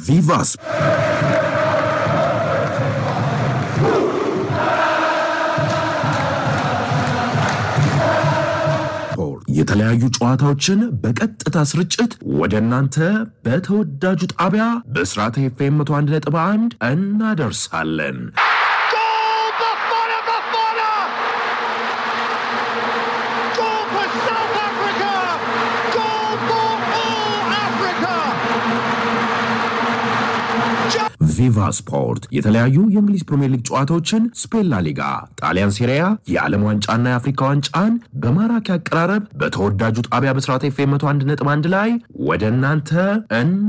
ቪቫስ የተለያዩ ጨዋታዎችን በቀጥታ ስርጭት ወደ እናንተ በተወዳጁ ጣቢያ በስርዓተ ኤፍኤም 101.1 እናደርሳለን። ቪቫ ስፖርት የተለያዩ የእንግሊዝ ፕሪምየር ሊግ ጨዋታዎችን፣ ስፔን ላ ሊጋ፣ ጣሊያን ሴሪያ፣ የዓለም ዋንጫና የአፍሪካ ዋንጫን በማራኪ አቀራረብ በተወዳጁ ጣቢያ በስርዓተ ኤፍኤም 101.1 ላይ ወደ እናንተ